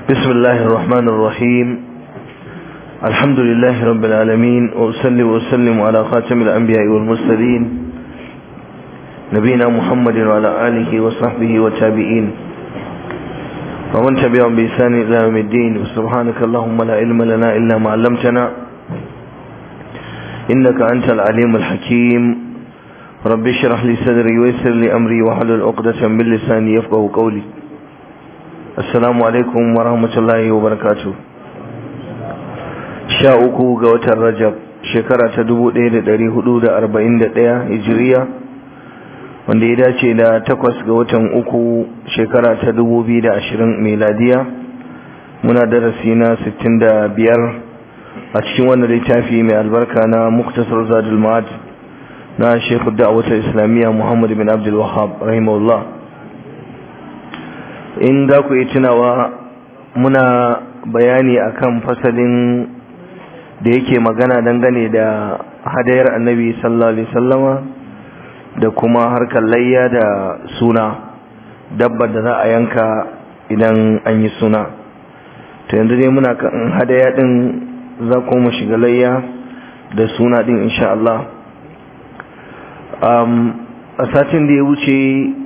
بسم الله الرحمن الرحيم الحمد لله رب العالمين وأسلم وأسلم على خاتم الأنبياء والمرسلين نبينا محمد وعلى آله وصحبه والتابعين ومن تبعهم بإحسان إلى يوم الدين وسبحانك اللهم لا علم لنا إلا ما علمتنا إنك أنت العليم الحكيم رب اشرح لي صدري ويسر لي أمري واحلل عقدة من لساني يفقه قولي السلام عليكم ورحمة الله وبركاته sha uku ga watan rajab shekara ta dubu ɗaya da ɗari hudu da arba'in da ɗaya hijiriya wanda ya dace da takwas ga watan uku shekara ta dubu biyu da ashirin meladiya muna darasi na sittin da biyar a cikin wannan littafi mai albarka na muktasar zadul ma'ad na shekhu da'awatar islamiyya muhammad bin abdul wahab rahimahullah in za ku yi tunawa muna bayani akan fasalin da yake magana dangane da hadayar annabi sallallahu alaihi sallama da kuma harkar layya da suna dabbar da za a yanka idan an yi suna to yanzu dai muna kan hadaya din za ku mu shiga layya da suna din insha Allah a satin da ya wuce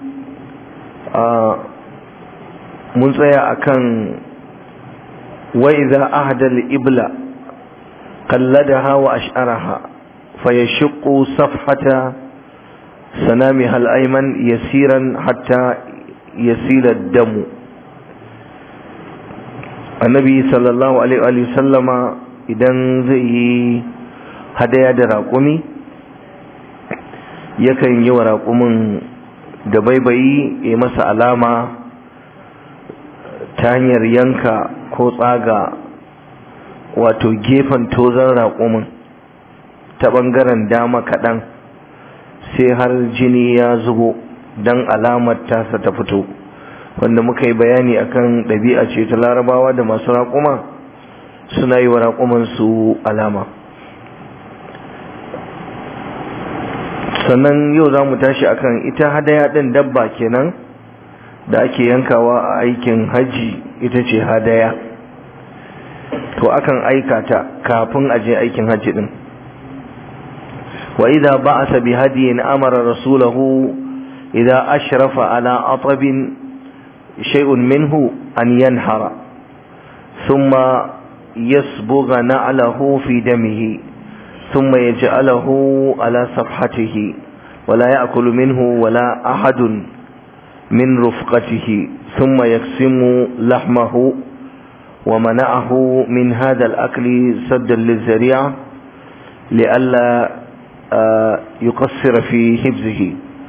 mun tsaya akan wa idza ahda al-ibla قلدها وأشعرها فيشق صفحة سنامها الأيمن يسيرا حتى يسيل الدم النبي صلى الله عليه وآله وسلم idan zai yi hadaya da raƙumi yakan yi wa raƙumin da baibayi ya masa alama ta hanyar yanka ko tsaga wato gefen tozon raƙumin ta ɓangaren dama kaɗan sai har jini ya zubo don alamar tasa ta fito wanda muka yi bayani akan ɗabi'a ce ta larabawa da masu raƙuma suna yi wa raƙuman su alama sannan yau za mu tashi akan ita hadaya ɗin dabba kenan da ake yankawa a aikin hajji ita ce hadaya to akan aika ta kafin a je aikin hajji din wa idza ba'atha bi hadiyin amara rasulahu idza ashrafa ala atabin shay'un minhu an yanhara thumma yasbugha na'lahu fi damihi thumma yaj'alahu ala safhatihi ولا يأكل منه ولا أحد من رفقته ثم يقسم لحمه ومنعه من هذا الأكل سدا للذريعة لئلا يقصر في حفظه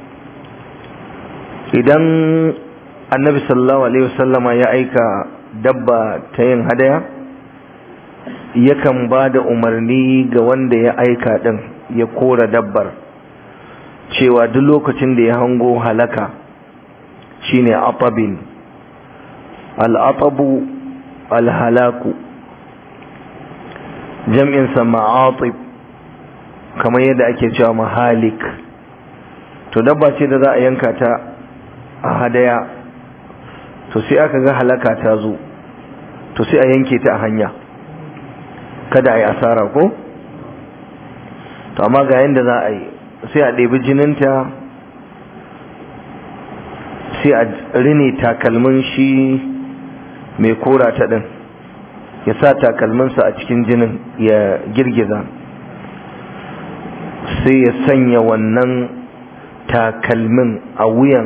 idan annabi sallallahu alaihi wasallama ya aika dabba ta yin hadaya yakan ba da umarni ga wanda ya aika din ya kora dabbar cewa duk lokacin da ya hango halaka shine atabin al-atabu alhalaku jam'insa ma'atib kamar yadda ake cewa mahalik to dabba ce da za a yanka ta a hadaya to sai aka ga halaka ta zo to sai a yanke ta a hanya kada a yi asara ko to amma ga yadda za a yi sai a ɗebi jininta sai a rini takalmin shi mai kora ta ɗin ya sa takalminsa a cikin jinin ya girgiza sai ya sanya wannan takalmin a wuyan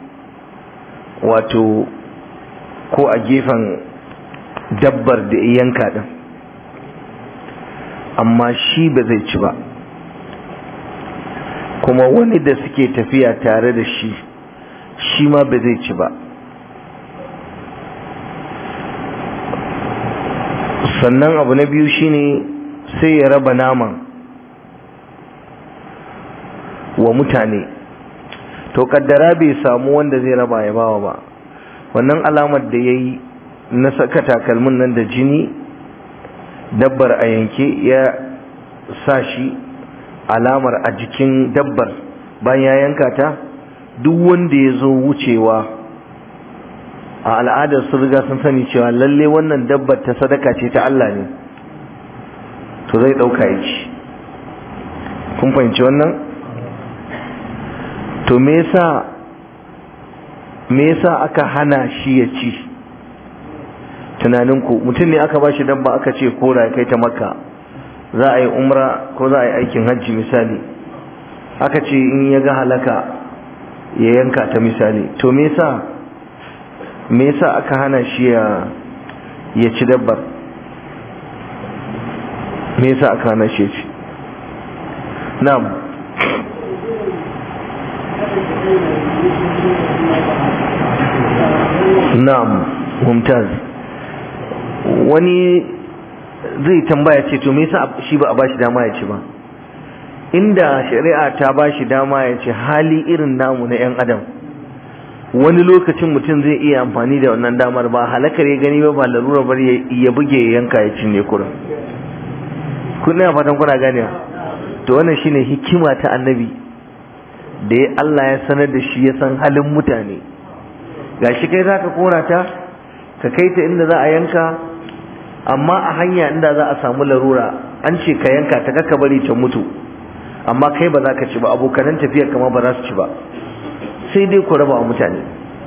wato ko a gefen dabbar da yanka ɗin amma shi ba zai ci ba kuma wani da suke tafiya tare da shi shi ma ba zai ci ba sannan abu na biyu shine sai ya raba naman wa mutane to kaddara bai samu wanda zai raba ya bawa ba wannan alamar da ya yi na saka takalmin nan da jini dabbar a yanke ya sa shi alamar a jikin dabbar bayan ya yanka ta duk wanda ya zo wucewa a al'adar sun riga sun sani cewa lalle wannan dabbar ta sadaka ce ta Allah ne to zai ɗauka ya ci kun fahimci wannan to me yasa me yasa aka hana shi ya ci tunaninku mutum ne aka ba shi dabba aka ce kora kai ta makka za a yi umra ko za a yi aikin hajji misali aka ce in ya ga halaka ya yanka ta misali to me yasa me yasa aka hana shi ya ya ci dabbar me yasa aka hana shi ya ci na'am na'am mumtaz wani zai tambaya ce to me yasa shi ba a bashi dama ya ci ba inda shari'a ta bashi dama ya ci hali irin namu na yan adam wani lokacin mutum zai iya amfani da wannan damar ba halakar ya gani ba ba larura bar ya buge ya yanka ya cinye kurin kuna fatan kuna ganewa to wannan shine hikima ta annabi da ya Allah ya sanar da shi ya san halin mutane gashi kai zaka kora ta ka kai ta inda za a yanka amma a hanya inda za a samu larura an ce ka yanka ta ka bari ta mutu amma kai ba za ka ci ba abokanan tafiyar kama ba za su ci ba sai dai ku raba wa mutane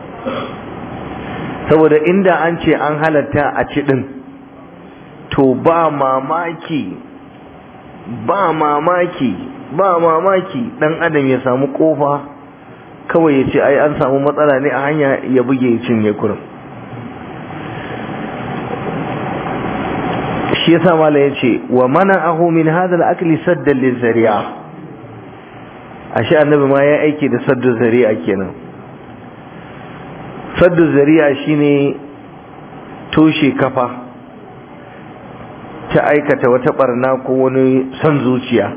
saboda inda an ce an halatta a ci din to ba mamaki ba mamaki ba mamaki dan adam ya samu kofa kawai ya ce ai an samu matsala ne a hanya ya buge ya cinye kurin shi yasa mala ya ce wa mana'ahu min hadha al-akli saddan lizari'a ashe annabi ma ya aiki da saddu zari'a kenan saddu zari'a shine toshe kafa ta aikata wata barna ko wani son zuciya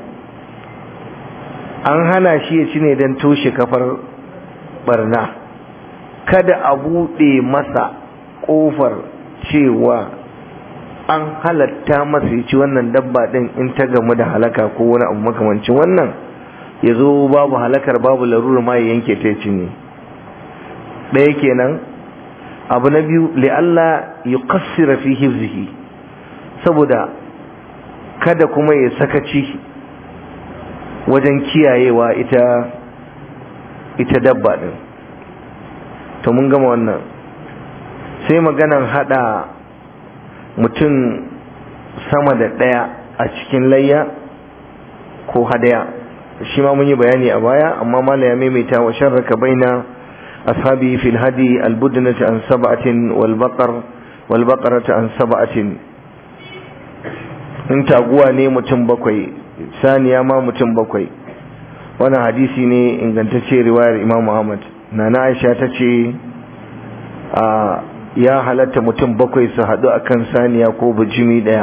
an hana shi ya ci ne don toshe kafar barna kada a buɗe masa ƙofar cewa an halatta masa ya ci wannan dabba ɗin in ta gamu da halaka ko wani abu makamancin wannan ya zo babu halakar babu larura ma ya yanke ta cinye ɗaya kenan abu na biyu li'alla ya kassira fi hifzihi saboda kada kuma ya sakaci wajen kiyayewa ita ita dabba ɗin to mun gama wannan sai maganan hada mutum sama da ɗaya a cikin layya ko hadaya shi ma mun yi bayani a baya amma mala ya maimaita wa sharraka baina ashabi fil hadi albudnati an sab'atin wal baqar wal baqarati an sab'atin in taguwa ne mutum bakwai saniya ma mutum bakwai wannan hadisi ne ingantacce riwayar Imam Muhammad nana Aisha ta ce a ya halatta mutum bakwai su haɗu akan saniya ko bijimi ɗaya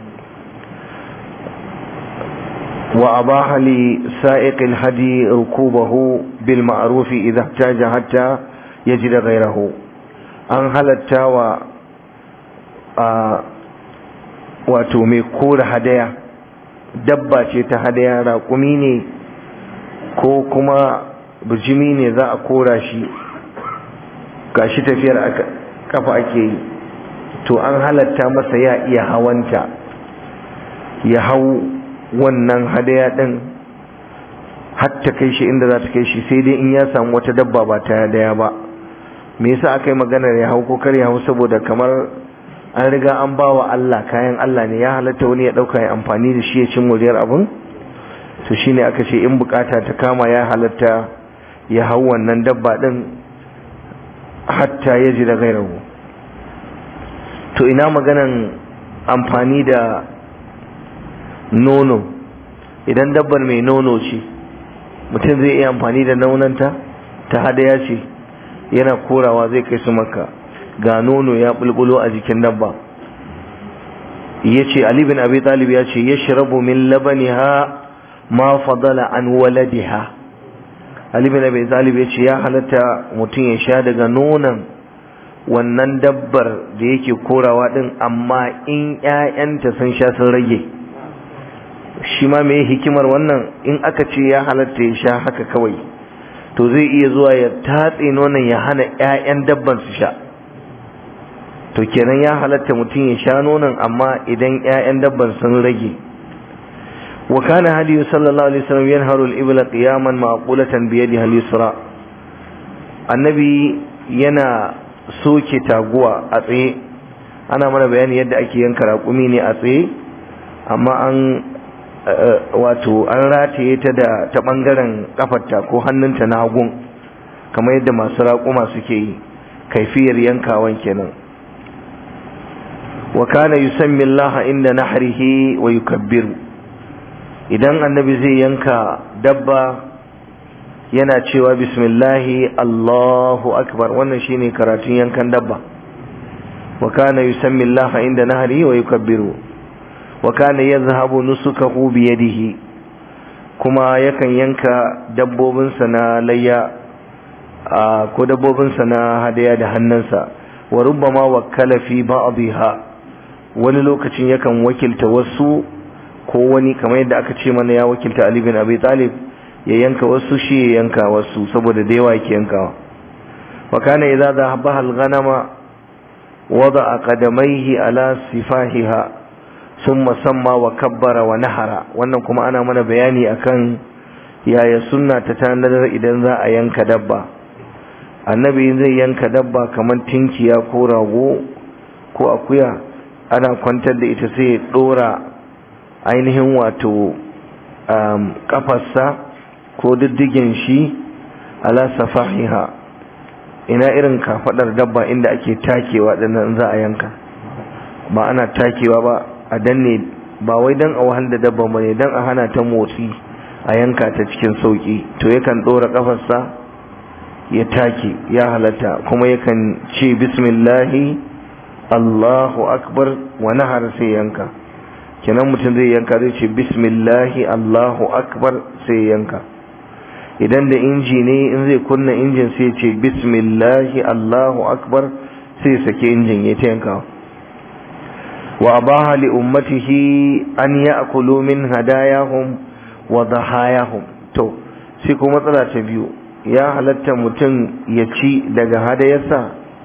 وأباح لسائق الهدي ركوبه بالمعروف إذا احتاج حتى يجد غيره an halatta wa wato mai kora hadaya dabba ce ta hadaya raƙumi ne ko kuma bijimi ne za a kora shi gashi tafiyar kafa ake yi to an halatta masa ya iya hawanta ya hau wannan hadaya din hatta kai shi inda za ta kai shi sai dai in ya samu wata dabba ba ta hadaya ba me yasa aka yi maganar ya hau ko kar ya hau saboda kamar an riga an ba wa Allah kayan Allah ne ya halatta wani ya dauka ya amfani da shi ya cin muriyar abun to shine aka ce in bukata ta kama ya halatta ya hau wannan dabba din hatta ya ji da gairahu to ina maganan amfani da nono idan dabbar mai nono ce mutum zai iya amfani da nonanta ta hadaya ce yana korawa zai kai su maka ga nono ya bulbulo a jikin dabba ya ce Ali bin Abi Talib ya ce ya shirabu min labaniha ma fadala an waladiha Ali bin Abi Talib ya ce ya halatta mutum ya sha daga nonon wannan dabbar da yake korawa din amma in 'ya'yanta sun sha sun rage shi ma mai hikimar wannan in aka ce ya halatta ya sha haka kawai to zai iya zuwa ya tatse nonon ya hana 'ya'yan dabban su sha to kenan ya halatta mutum ya sha nonon amma idan 'ya'yan dabban sun rage wa kana hadiyu sallallahu alaihi wasallam yanharu al-ibla qiyaman ma'qulatan bi yadihi al-yusra annabi yana soke taguwa a tsaye ana mana bayani yadda ake yanka raƙumi ne a tsaye amma an wato an rataye ta da ta bangaren kafarta ko hannunta na hagun kamar yadda masu raƙuma suke yi kaifiyar yankawan kenan wa kana yusammi Allah inda nahrihi wa yukabbiru idan annabi zai yanka dabba yana cewa bismillahi Allahu akbar wannan shine karatun yankan dabba wa kana yusammi Allah inda nahrihi wa yukabbiru wa kana yadhhabu nusukahu bi yadihi kuma yakan yanka dabbobinsa na layya ko dabbobinsa na hadaya da hannunsa wa rubbama wakkala fi ba'dha wani lokacin yakan wakilta wasu ko wani kamar yadda aka ce mana ya wakilta Ali bin Abi Talib ya yanka wasu shi ya yanka wasu saboda da yawa yake yankawa wa kana idza dhahabaha al-ghanama wada'a qadamayhi ala sifahiha thumma samma wa kabbara wa nahara wannan kuma ana mana bayani akan yaya sunna ta tanadar idan za a yanka dabba annabi zai yanka dabba kamar tinkiya ko rago ko akuya ana kwantar da ita sai ya dora ainihin wato kafarsa ko diddigin shi ala safahiha ina irin kafadar dabba inda ake takewa dinnan za a yanka ba ana takewa ba a danne ba wai dan a wahal da dabba ba ne dan a hana ta motsi a yanka ta cikin sauki to yakan dora kafarsa ya take ya halatta kuma yakan ce bismillahi Allahu akbar wa nahar sai yanka kenan mutum zai yanka zai ce bismillahi Allahu akbar sai yanka idan da inji ne in zai kunna injin sai ce bismillahi Allahu akbar sai sake injin ya ta yanka wa abaha li ummatihi an ya'kulu min hadayahum wa dhahayahum to sai kuma matsala ta biyu ya halatta mutum ya ci daga hadayarsa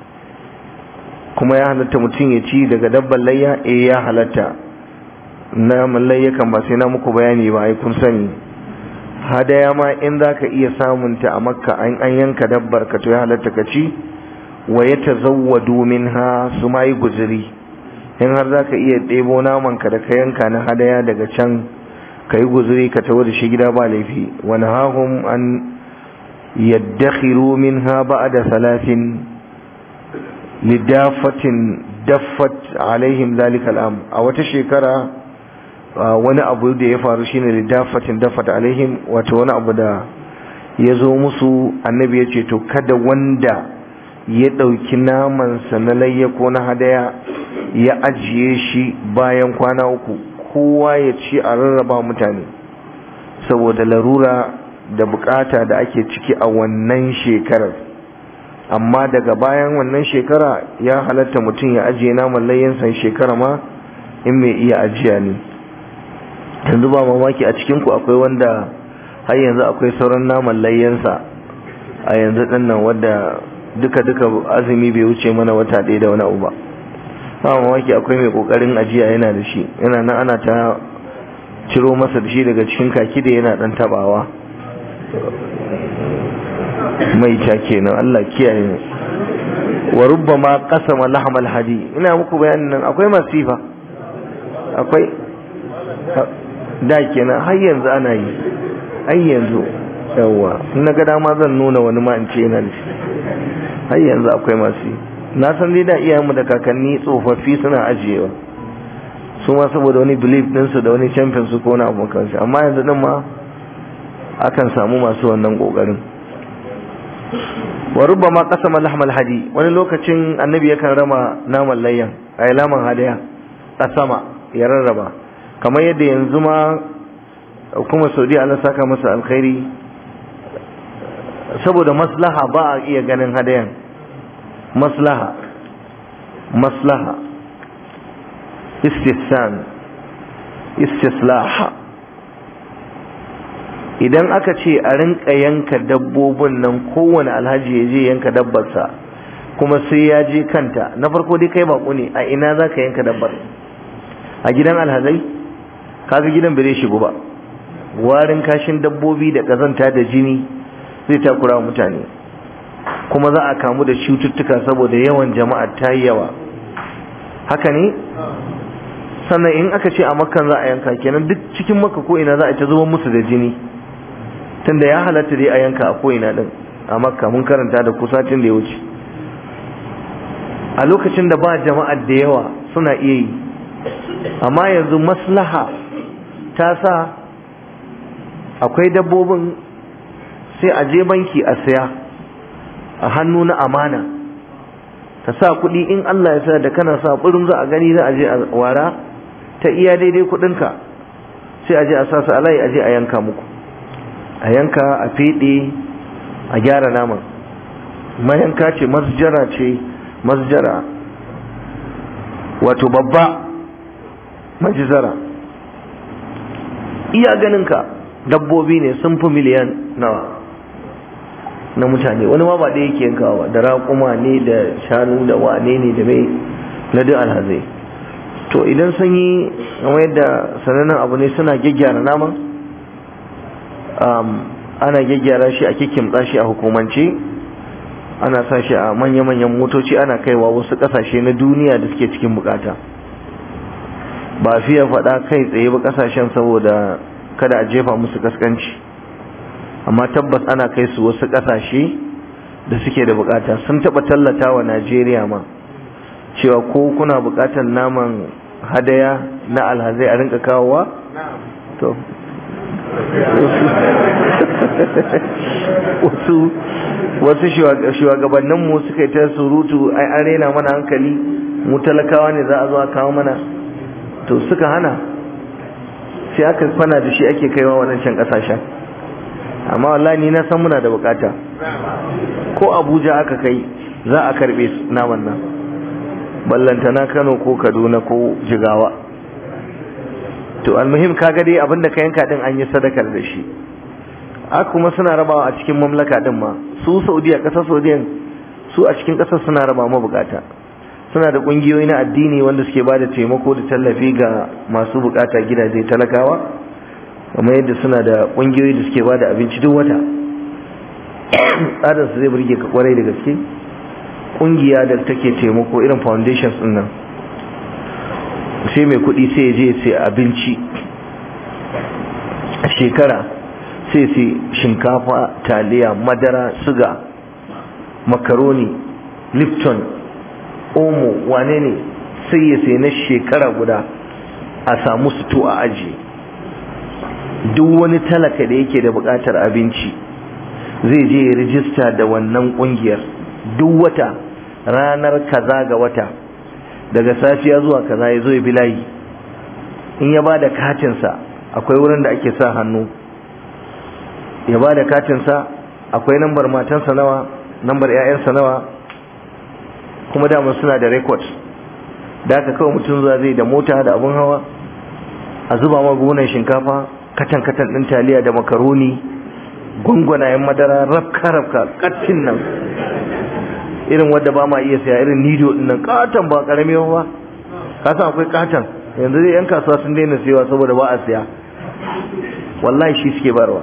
kuma ya halatta mutum ya ci daga dabban layya eh ya halatta na layya kan ba sai na muku bayani ba ai kun sani hadaya ma in zaka iya samun ta a makka an an yanka dabbar ka to ya halatta ka ci wa yatazawwadu minha su mai guzuri in har zaka iya ɗebo naman ka da ka yanka na hadaya daga can ka yi guzuri ka tawo da shi gida ba laifi wani hahum an yaddakhiru minha ba'da salatin lidafatin daffat alaihim zalika al'am a wata shekara wani abu da ya faru shine lidafatin daffat alaihim wato wani abu da ya zo musu annabi ya ce to kada wanda ya ɗauki namansa na layya ko na hadaya ya ajiye shi bayan kwana uku kowa ya ci a rarraba mutane saboda larura da bukata da ake ciki a wannan shekarar amma daga bayan wannan shekara ya halatta mutum ya ajiye naman layyansa shekara ma in mai iya ajiya ne yanzu ba mamaki a cikinku akwai wanda har yanzu akwai sauran naman layyansa a yanzu dinnan wadda duka-duka azumi bai wuce mana wata ɗaya da wani abu ba ba mamaki akwai mai kokarin ajiya yana da shi yana nan ana ta ciro masa da shi daga cikin kaki da yana dan tabawa mai ta kenan Allah kiyaye mu wa rubbama qasama lahmal hadi ina muku bayanin nan akwai masifa akwai da kenan har yanzu ana yi har yanzu yawa in ga dama zan nuna wani ma in ce yana da shi har yanzu akwai masu yi na san dai da iyayenmu da kakanni tsofaffi suna ajiyewa su ma saboda wani belief ɗinsu da wani champion su ko wani abu kansu amma yanzu din ma akan samu masu wannan kokarin wa rubbama qasama lahmal hadi wani lokacin annabi yakan rama naman layyan ay laman hadaya qasama ya rarraba kamar yadda yanzu ma kuma Saudi Allah saka masa alkhairi saboda maslaha ba a iya ganin hadayan maslaha maslaha istihsan istislah idan aka ce a rinka yanka dabbobin nan kowane alhaji ya je yanka dabbarsa kuma sai ya je kanta na farko dai kai bako ne a ina za ka yanka dabbar a gidan alhazai kaga gidan bai shigo ba warin kashin dabbobi da kazanta da jini zai takura mutane kuma za a kamu da cututtuka saboda yawan jama'a ta yi yawa haka ne sannan in aka ce a makkan za a yanka kenan duk cikin makka ko ina za a ta zuba musu da jini tunda ya halatta dai a yanka a ko ina din a makka mun karanta da kusatin da ya wuce a lokacin da ba jama'ar da yawa suna iya yi amma yanzu maslaha ta sa akwai dabbobin sai a je banki a saya a hannu na amana ka sa kuɗi in Allah ya sa da kana sa kuɗin za a gani za a je a wara ta iya daidai kuɗinka sai a je a sa su alayi a je a yanka muku a yanka a feɗe a gyara naman mayanka ce masjara ce masjara wato babba majizara iya ganinka dabbobi ne sun fi miliyan nawa na mutane wani ma ba da yake yankawa da raƙuma ne da shanu da wane ne da mai na duk alhazai to idan sun yi kamar yadda sanannen abu ne suna gyaggyara naman ana gyaggyara shi a kikimtsa shi a hukumance ana sa shi a manya-manyan motoci ana kaiwa wasu ƙasashe na duniya da suke cikin bukata ba fiye faɗa kai tsaye ba ƙasashen saboda kada a jefa musu kaskanci amma tabbas ana kai su wasu ƙasashe da suke da bukata sun taɓa tallata wa najeriya ma cewa ko kuna bukatar naman hadaya na alhazai a rinka kawowa to wasu wasu shugabanninmu suka yi ta surutu ai an rena mana hankali mu talakawa ne za a zo a kawo mana to suka hana sai aka kwana da shi ake kaiwa waɗancan ƙasashen amma wallahi ni na san muna da bukata ko abuja aka kai za a karbe naman nan ballantana kano ko kaduna ko jigawa to almuhim kaga dai abinda ka yanka din an yi sadakar da shi a kuma suna rabawa a cikin mamlaka din ma su saudiya kasar saudiya su a cikin kasar suna raba mabukata suna da kungiyoyi na addini wanda suke ba da taimako da tallafi ga masu bukata gidaje talakawa kamar yadda suna da kungiyoyi da suke ba da abinci duk wata tsarin su zai burge ka kwarai da gaske kungiya da take taimako irin foundations din nan sai mai kuɗi sai je sai abinci a shekara sai sai shinkafa taliya madara suga makaroni lipton omo wane ne sai ya sai na shekara guda a samu suto a aji duk wani talaka da yake da buƙatar abinci zai je ya rijista da wannan ƙungiyar duk wata ranar kaza ga wata daga safiya zuwa kaza ya zo ya bilayi in ya ba da katinsa akwai wurin da ake sa hannu ya ba da katinsa akwai nambar matansa nawa nambar 'ya'yansa nawa kuma dama suna da rekod da aka kawai mutum zuwa zai da mota da abun hawa a zuba magunan shinkafa katan-katan ɗin taliya da makaroni gwangwanayen madara rafka-rafka kattin nan irin wadda ba ma iya saya irin nido din nan katon ba karami ba ka san akwai katon yanzu dai yan kasuwa sun daina sayawa saboda ba a siya wallahi shi suke barwa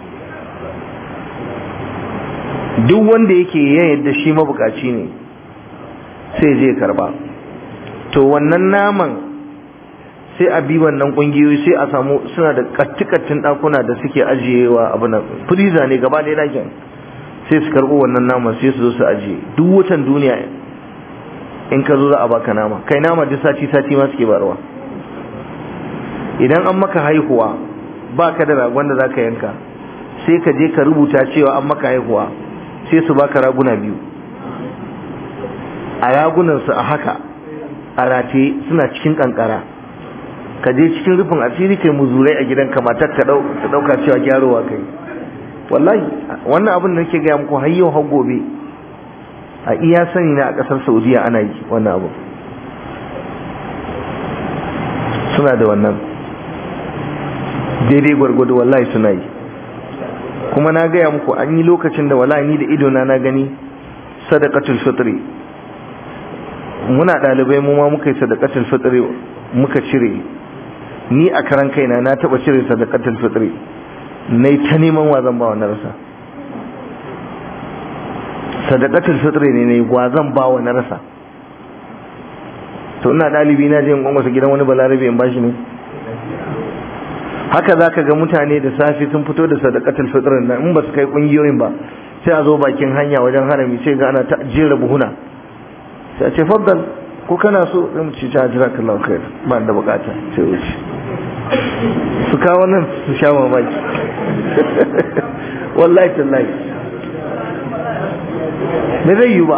duk wanda yake ya yadda shi mabukaci ne sai je karba to wannan naman sai a bi wannan kungiyoyi sai a samu suna da kattikattun dakuna da suke ajiyewa abu nan freezer ne gaba ɗaya dakin sai su karɓo wannan nama sai su zo su ajiye duk watan duniya in ka zo za a baka nama kai nama duk sati sati ma suke barwa idan an maka haihuwa baka da ragon da zaka yanka sai ka je ka rubuta cewa an maka haihuwa sai su baka raguna biyu a ragunan su a haka a rataye suna cikin kankara ka je cikin rufin asiri kai muzurai a gidanka matar ka dauka cewa gyarowa kai wallahi wannan abin da nake gaya muku har yau har gobe a iya sani na a kasar saudiya ana yi wannan abu suna da wannan daidai gwargwado wallahi suna yi kuma na gaya muku an yi lokacin da wallahi ni da idona na gani sadaqatul fitri muna ɗalibai mu ma muka yi sadaqatul fitri muka cire ni a karan kaina na taba cire sadaqatul fitri nayi ta neman wa zan ba wa na rasa sadaqatul fitri ne nayi wa zan ba wa na rasa to ina dalibi na je in gwamnati gidan wani balarabe in bashi ne haka zaka ga mutane da safi sun fito da sadaqatul fitr nan in ba su kai kungiyoyin ba sai a zo bakin hanya wajen harami sai ga ana ta jera buhuna sai a ce faddal ko kana so zai mu ci ta jirakallahu khair ba da bukata sai wuce su kawo nan su sha mamaki wallahi tallahi me zai yi ba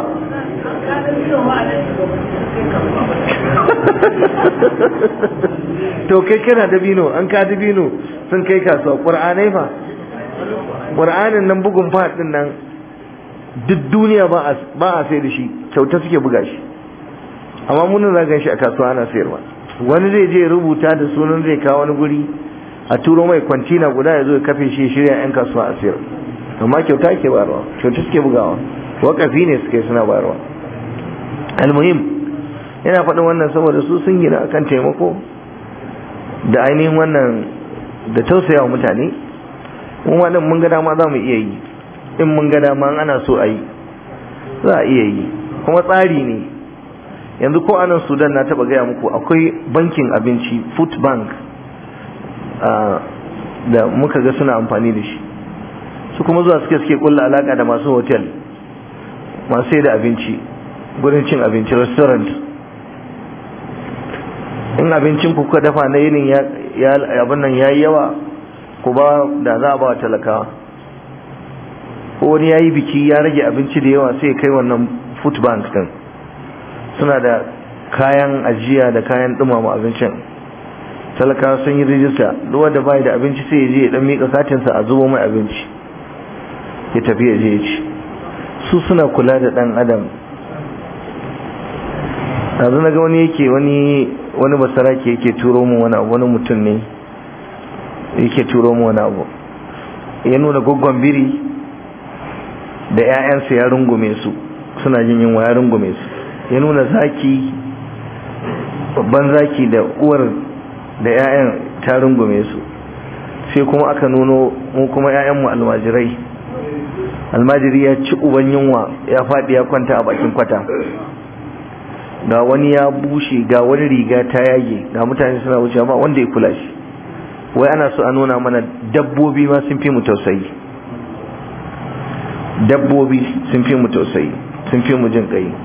to kai kana dabino an ka dabino sun kai kasuwa ƙur'anai fa ƙur'anin nan bugun faɗin nan duk duniya ba a sai da shi kyauta suke buga shi amma munin zagan shi a kasuwa ana sayarwa wani zai je rubuta da sunan zai kawo wani guri a turo mai kwantina guda ya zo ya kafe shi shirya 'yan kasuwa a sayar amma kyauta ke bayarwa kyauta suke bugawa wakafi ne suke suna bayarwa almuhim yana faɗin wannan saboda su sun gina akan taimako da ainihin wannan da tausaya wa mutane mun waɗin mun ga dama za mu iya yi in mun ga dama ana so a yi za a iya yi kuma tsari ne yanzu ko anan sudan na taɓa gaya muku akwai bankin abinci food bank da muka ga suna amfani da shi su kuma zuwa suke suke kulla alaka da masu hotel masu sai da abinci gurin cin abinci restaurant in abincin ku kuka dafa na yinin abin nan ya yi yawa ku ba da za a ba wa talakawa ko wani ya yi biki ya rage abinci da yawa sai kai wannan food bank din suna da kayan ajiya da kayan dumama abincin talakawa sun yi rijista duk wanda bai da abinci sai ya je ya dan mika katinsa a zubo mai abinci ya tafi ya je ya ci su suna kula da dan adam yanzu na ga wani yake wani wani basarake yake turo mu wani abu wani mutum ne yake turo mu wani abu ya nuna goggon biri da 'ya'yansa ya rungume su suna jin yunwa ya rungume su ya nuna zaki babban zaki da uwar da 'ya'yan ta rungume su sai kuma aka nuno mu kuma 'ya'yanmu almajirai almajiri ya ci uban yunwa ya faɗi ya kwanta a bakin kwata ga wani ya bushe ga wani riga ta yage ga mutane suna wuce ba wanda ya kula shi wai ana so a nuna mana dabbobi ma sun fi mu tausayi dabbobi sun fi mu tausayi sun fi mu jin kai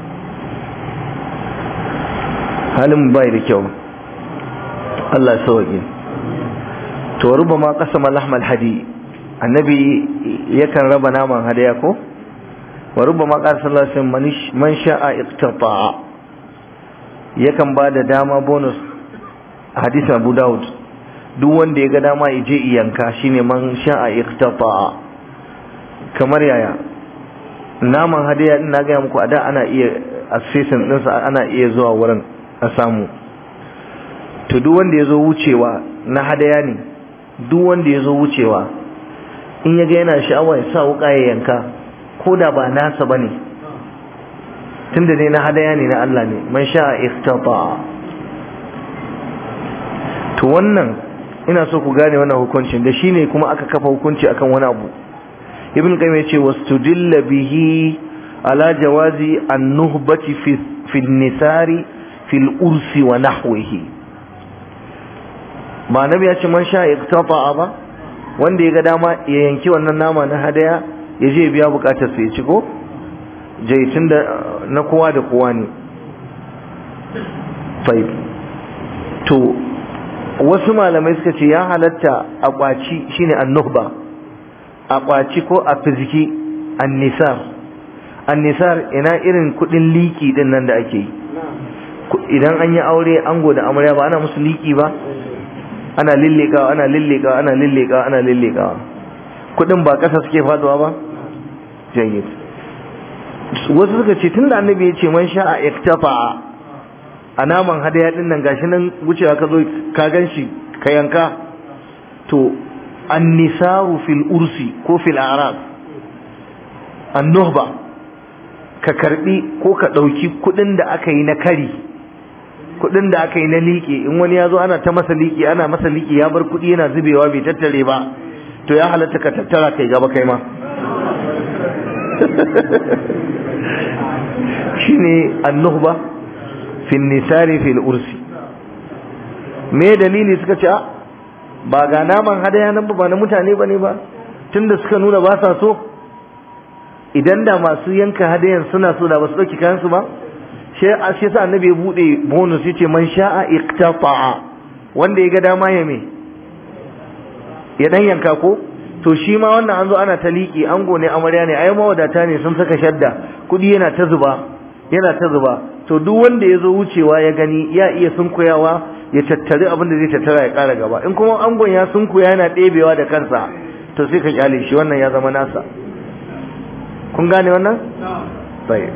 halin bai da kyau Allah ya sauke to ruba ma qasama lahmal hadi annabi yakan raba naman hadaya ko wa ruba ma qala sallallahu alaihi wasallam man sha'a iqtata'a yakan ba da dama bonus a hadisin Abu Dawud duk wanda ya ga dama ya je iyanka shine man sha'a iqtata'a kamar yaya naman hadaya din na ga muku a da ana iya accessing din sa ana iya zuwa wurin a samu to duk wanda ya zo wucewa na hadaya ne duk wanda ya zo wucewa in ya ga yana sha'awa ya sa wuka ya yanka ko da ba nasa bane tunda ne na hadaya ne na Allah ne man sha'a iqtata to wannan ina so ku gane wannan hukuncin da shine kuma aka kafa hukunci akan wani abu ibn qayyim yace wastudilla bihi ala jawazi an-nuhbati fi fi nisari fil ursi wa nahwihi ba nabi ya ce man sha'a iqtata ba wanda ya ga dama ya yanki wannan nama na hadaya ya je biya bukatar sa ya ci ko jaitun da na kowa da kowa ne fai to wasu malamai suka ce ya halatta a kwaci shine annuhba a kwaci ko a fiziki annisar annisar ina irin kudin liki din nan da ake yi idan an yi aure ango da amarya ba ana musu liki ba ana lillekawa ana lillekawa ana lillekawa ana lillekawa kudin ba kasa suke faduwa ba jayyid wasu suka ce tunda annabi ya ce man sha'a iktafa a naman hadaya din nan gashi nan wucewa ka zo ka ganshi ka yanka to annisaru fil ursi ko fil arab annuhba ka karbi ko ka ɗauki kuɗin da aka yi na kari kuɗin da aka yi na liƙe in wani ya zo ana ta masa liƙe ana masa liƙe ya bar kuɗi yana zubewa bai tattare ba to ya halatta ka tattara kai gaba kai ma shine annuhba fi nisari fil ursi me dalili suka ce ba ga naman hadaya nan ba na mutane bane ba tunda suka nuna ba sa so idan da masu yanka hadayan suna so da ba su dauki kayan su ba shi yasa annabi ya bude bonus yace man sha'a iqtata'a wanda ya ga dama ya me ya dan yanka ko to shi ma wannan an zo ana ta liƙi ango ne amarya ne ai mawadata ne sun saka shadda kudi yana ta zuba yana ta zuba to duk wanda ya zo wucewa ya gani ya iya sunkuyawa ya tattari abin da zai tattara ya ƙara gaba in kuma angon ya sunkuya yana ɗebewa da kansa to sai ka kyale shi wannan ya zama nasa kun gane wannan sai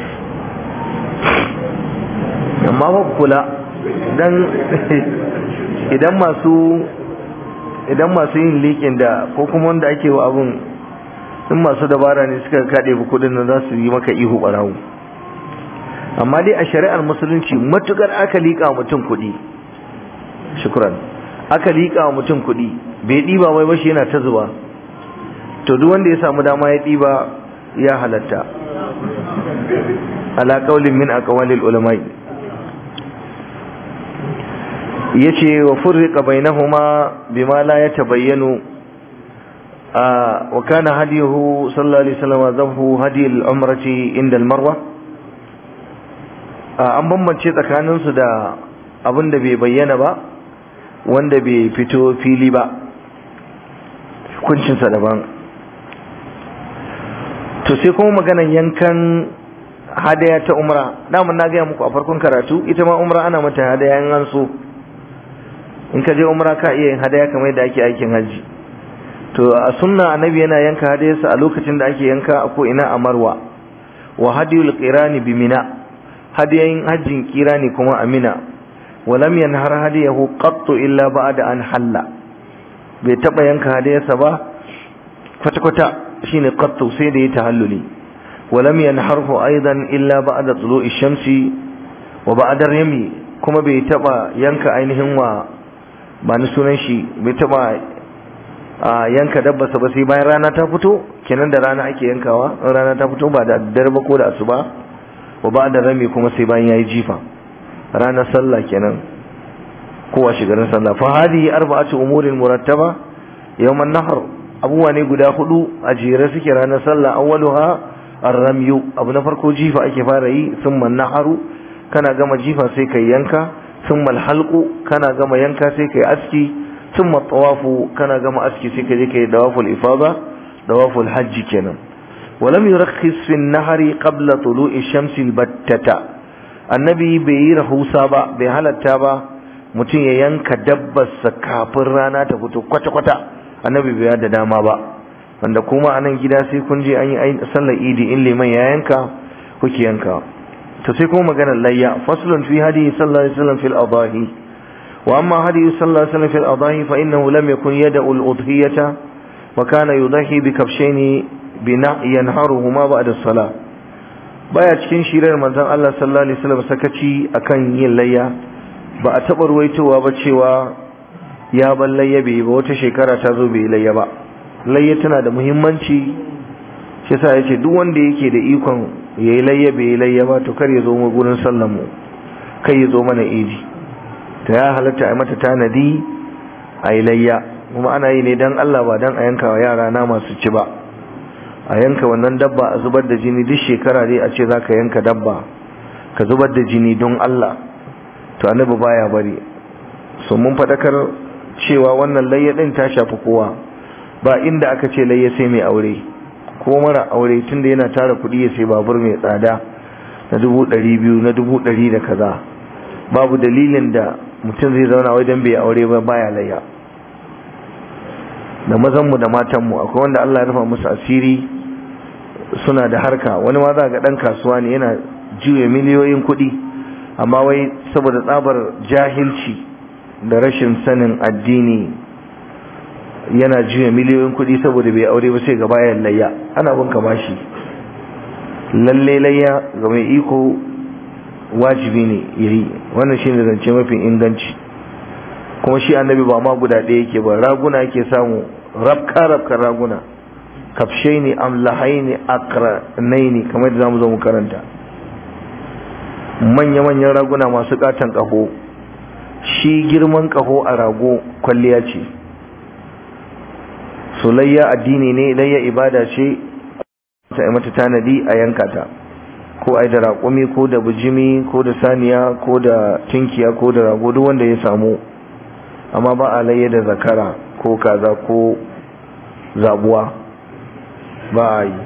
amma ba kula dan idan masu idan masu yin liƙin da ko kuma wanda ake wa abun in masu dabara ne suka kaɗe bu kuɗin nan za su yi maka ihu ɓarawo amma dai a shari'ar musulunci matukar aka liƙa mutum kuɗi shukran aka liƙa mutum kuɗi bai ɗiba mai bashi yana ta zuba to duk wanda ya samu dama ya ɗiba ya halatta ala qaulin min aqwalil ulama'i yace wa furriqa bainahuma bima la yatabayyanu wa kana hadiyuhu sallallahu alaihi wasallam zafu hadi al-umrati inda al-marwa an bambance tsakanin su da abin da bai bayyana ba wanda bai fito fili ba hukuncin sa daban to sai kuma maganan yankan hadaya ta umra daman na gaya muku a farkon karatu ita ma umra ana mata hadaya in an so in ka je umra ka iya yin hadaya kamar yadda ake aikin haji to a sunna annabi yana yanka hadayarsa a lokacin da ake yanka a ko ina a marwa wa hadiyul qirani bi mina hadiyayin hajjin qirani kuma a mina wa lam yanhar hadiyahu qattu illa ba'da an halla bai taba yanka hadayarsa ba kwata kwata shine qattu sai da ya tahalluli wa lam yanharhu aidan illa ba'da tulu'i shamsi wa ba'da rami kuma bai taba yanka ainihin wa ba ni sunan shi bai taba a yanka dabbarsa ba sai bayan rana ta fito kenan da rana ake yankawa in rana ta fito ba da daddare ba ko da asuba wa ba da rami kuma sai bayan yayi jifa ranar sallah kenan kowa shigarin sallah fa hadihi arba'atu umurin murattaba yawman nahr abubuwa ne guda hudu a jere suke ranar sallah awwaluha ar-ramyu abu na farko jifa ake fara yi thumma naharu kana gama jifa sai kai yanka ثم الحلق كان gama yanka sai kai aski ثم الطواف كان gama aski sai kai kai dawaf al-ifada dawaf al-hajj kenan ولم يرخص في النهر قبل طلوع الشمس البتة annabi bai yi rahusa ba bai halatta ba mutum ya yanka dabbarsa kafin rana ta fito kwata-kwata annabi bai da dama ba wanda kuma a nan gida sai kun je an yi sallar idi in liman ya yanka kuke yanka to sai kuma maganar layya faslun fi hadi sallallahu alaihi wasallam fil adahi wa amma hadi sallallahu alaihi wasallam fil adahi fa innahu lam yakun yad'u al udhiyata wa kana yudahi bi kabshayn bi yanharuhuma ba'da as-salah baya cikin shirar manzon Allah sallallahu alaihi wasallam sakaci akan yin layya ba a taba ruwaitowa ba cewa ya ban layya bai ba wata shekara ta zo bai layya ba layya tana da muhimmanci shi yasa yace duk wanda yake da ikon yayi layya bai yi layya ba to kar ya zo mu gurin sallan mu kai ya zo mana idi to ya halatta a mata tanadi a yi layya kuma ana yi ne dan Allah ba dan a yanka wa yara na masu ci ba a yanka wannan dabba a zubar da jini duk shekara dai a ce za ka yanka dabba ka zubar da jini don Allah to annabi baya bari so mun fadakar cewa wannan layya din ta shafi kowa ba inda aka ce layya sai mai aure ko mara aure tunda yana tara kuɗi ya sai babur mai tsada na dubu ɗari biyu na dubu ɗari da kaza babu dalilin da mutum zai zauna wajen bai aure ba baya layya da mazanmu da matanmu akwai wanda Allah ya rufa musu asiri suna da harka wani ma za ga ɗan kasuwa ne yana juya miliyoyin kuɗi amma wai saboda tsabar jahilci da rashin sanin addini yana juya miliyoyin kuɗi saboda bai aure ba sai gaba ya layya ana bin bashi lalle layya ga mai iko wajibi ne yayi wannan shine zance mafi inganci kuma shi annabi ba ma guda ɗaya yake ba raguna yake samu rabka rabka raguna kafshaini amlahaini akranaini kamar da zamu zo mu karanta manya-manyan raguna masu katon kaho shi girman kaho a rago kwalliya ce solayya addini ne layya ibada ce ta mata tanadi a yanka ta ko ai da raƙumi ko da bijimi ko da saniya ko da tinkiya ko da rago duk wanda ya samu amma ba a layya da zakara ko kaza ko zabuwa ba a yi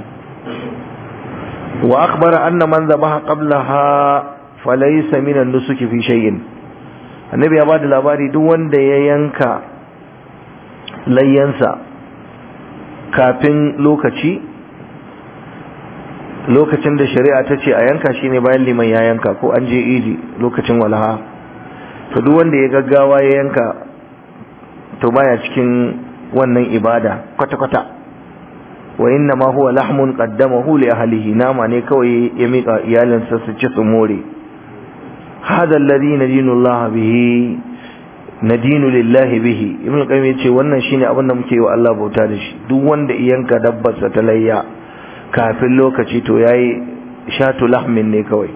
wa akhbara anna man zabaha qablaha falaysa min an-nusuki fi shay'in annabi ya bada labari duk wanda ya yanka layyansa kafin lokaci lokacin da shari'a ta ce a yanka shine bayan liman ya yanka ko an je idi lokacin walaha to duk wanda ya gaggawa ya yanka to baya cikin wannan ibada kwata-kwata wa inna ma huwa lahmun qaddamahu li ahlihi nama ne kawai ya mika iyalinsa su ci su more hada alladhi nadinu Allah bihi nadinu lillahi bihi ibn qayyim yace wannan shine abin da muke wa Allah bauta da shi duk wanda iyanka dabbarsa ta layya kafin lokaci to yayi shatu lahmin ne kawai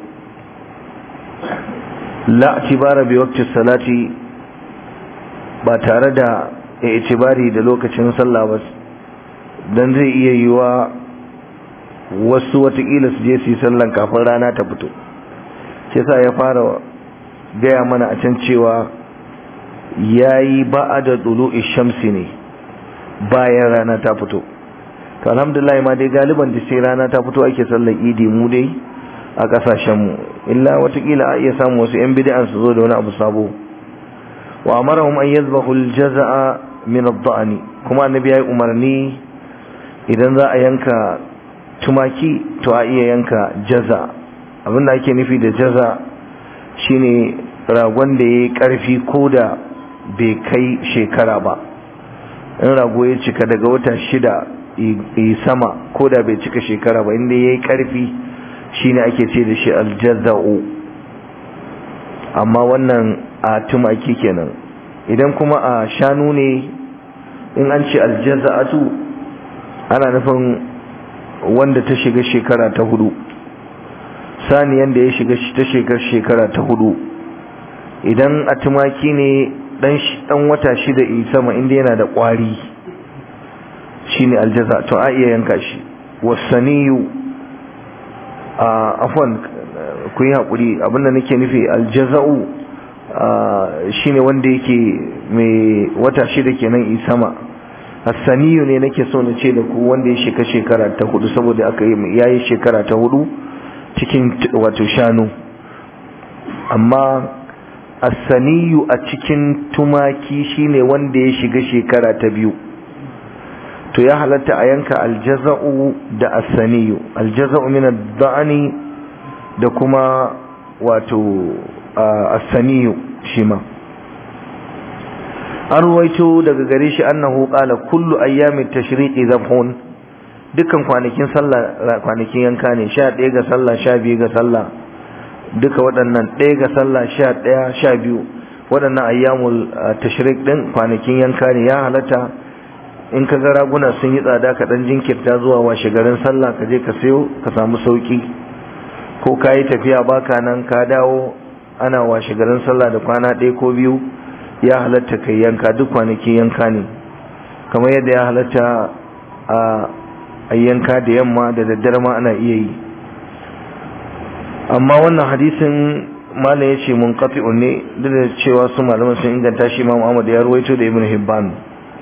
la tibara bi waqti salati ba tare da itibari da lokacin sallah ba dan zai iya yiwa wasu watakila su je su yi sallan kafin rana ta fito sai sa ya fara gaya mana a can cewa yayi ba'ada dulu'i shamsi ne bayan rana ta fito to alhamdulillah ma dai galiban da sai rana ta fito ake sallar idi mu dai a kasashen mu illa watakila a iya samu wasu yan bid'an su zo da wani abu sabo wa amarahum an yadhbahu al-jazaa min ad-da'ni kuma annabi yayi umarni idan za a yanka tumaki to a iya yanka jaza abinda ake nufi da jaza shine ragon da yayi karfi ko da bai kai shekara ba in rago ya cika daga wata shida yi sama ko da bai cika shekara ba inda yayi karfi shine ake ce da shi aljaza'u amma wannan a tumaki kenan idan kuma a shanu ne in an ce aljaza'atu ana nufin wanda ta shiga shekara ta hudu saniyan da ya shiga ta shiga shekara ta hudu idan a tumaki ne dan wata shida yi sama inda yana da kwari shine aljaza to a iya yanka shi wasaniyu a afwan ku yi haƙuri abinda nake nufi aljaza'u shine wanda yake mai wata shida kenan yi sama hassaniyu ne nake so na ce da ku wanda ya sheka shekara ta hudu saboda aka yi yayi shekara ta hudu cikin wato shanu amma hassaniyu a cikin tumaki shine wanda ya shiga shekara ta biyu to ya halatta a yanka aljaza'u da asaniyu aljaza'u min ad-da'ani da kuma wato asaniyu shi ma an ruwaito daga gare shi annahu qala kullu ayyamit tashriqi zabhun dukkan kwanakin sallah kwanakin yanka ne 11 ga sallah 12 ga sallah duka waɗannan 1 ga sallah 11 12 waɗannan ayyamul tashriq din kwanakin yanka ne ya halatta in ka ga raguna sun yi tsada ka dan jinkirta zuwa washe garin sallah ka je ka sayo ka samu sauki ko ka yi tafiya baka nan ka dawo ana washe garin sallah da kwana ɗaya ko biyu ya halatta kai yanka duk kwanaki yanka ne kamar yadda ya halatta a yanka da yamma da daddare ma ana iya yi amma wannan hadisin malam ya ce mun ne duk da cewa su malaman sun inganta shi imam Ahmad ya ruwaito da Ibn Hibban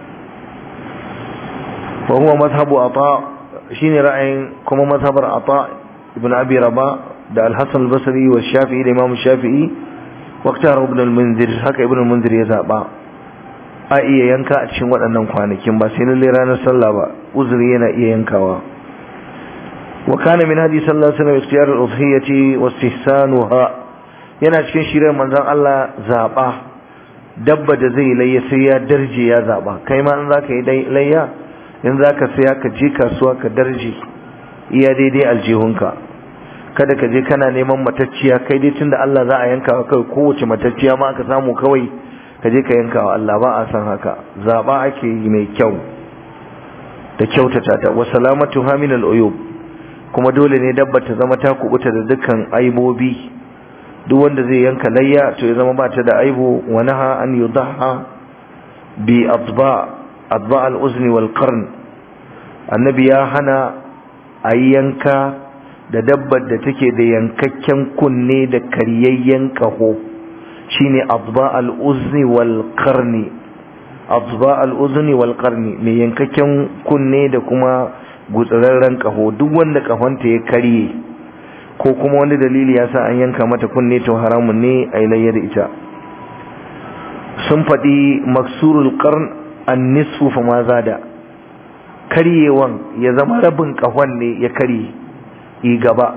wa huwa mazhabu ata shine ra'ayin kuma mazhabar ata ibn abi raba da al-hasan al-basri wa shafi'i da imam shafi'i waqtar ibn al-munzir haka ibn al-munzir ya zaba a iya yanka a cikin waɗannan kwanakin ba sai lalle ranar sallah ba uzuri yana iya yankawa wa kana min hadi sallallahu alaihi wasallam ikhtiyar al-udhiyati wa istihsanuha yana cikin shirin manzon Allah zaba dabba da zai layya sai ya darje ya zaba kai ma in zaka yi layya in za ka saya ka je kasuwa ka darje iya daidai aljihunka kada ka je kana neman matacciya kai dai tunda Allah za a yanka wa kai kowace matacciya ma aka samu kawai ka je ka yanka wa Allah ba a san haka zaba ake yi mai kyau da kyautata ta wa salamatu min al-uyub kuma dole ne dabba ta zama ta kubuta da dukkan aibobi duk wanda zai yanka layya to ya zama ba ta da aibu wa naha an yudaha bi adba adba al-uzni wal qarn annabi ya hana a yanka da dabbar da take da yankakken kunne da karyayyen kaho shine adba al-uzni wal qarni adba al-uzni wal qarni mai yankakken kunne da kuma gutsararren kaho duk wanda kahonta ya karye ko kuma wani dalili ya sa an yanka mata kunne to haramun ne a ilayya da ita sun faɗi maksurul qarn an nisfu fa ma zada karyewan ya zama rabin kahon ne ya karye yi gaba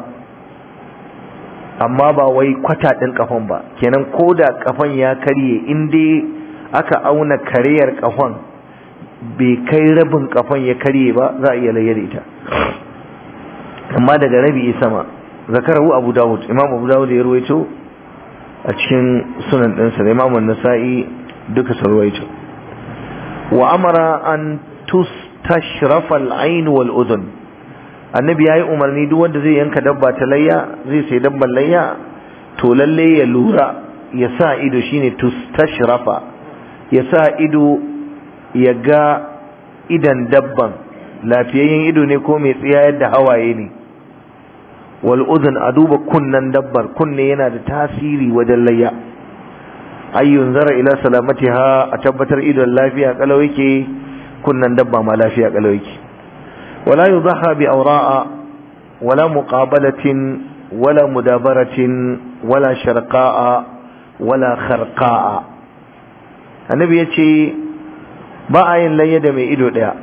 amma ba wai kwata ɗin kafan ba kenan ko da kafan ya karye in dai aka auna karyar kafan bai kai rabin kafan ya karye ba za a iya layar ita amma daga rabi sama zakarahu abu dawud imam abu dawud ya ruwaito a cikin sunan ɗinsa da imam nasa'i duka su ruwaito wa amara an tustashrafa al-ain wal udhun annabi yayi umarni duk wanda zai yanka dabba ta layya zai sai dabban layya to lalle ya lura ya sa ido shine tustashrafa ya sa ido ya ga idan dabban lafiyayyen ido ne ko mai tsiyayar da hawaye ne wal udhun a duba kunnan dabbar kunne yana da tasiri wajen layya ayyun zara ila salamatiha a tabbatar idon lafiya kalau yake kunnan dabba ma lafiya kalau yake wala yudhaha bi awra'a wala muqabalatin wala mudabaratin wala sharqa'a wala kharqa'a annabi yace ba a yin layya da mai ido daya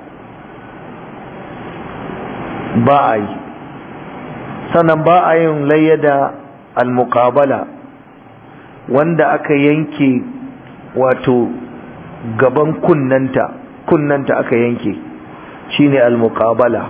ba a yi sannan ba a yin layya da al-muqabala wanda aka yanke wato gaban kunnanta kunnanta aka yanke shine al-muqabala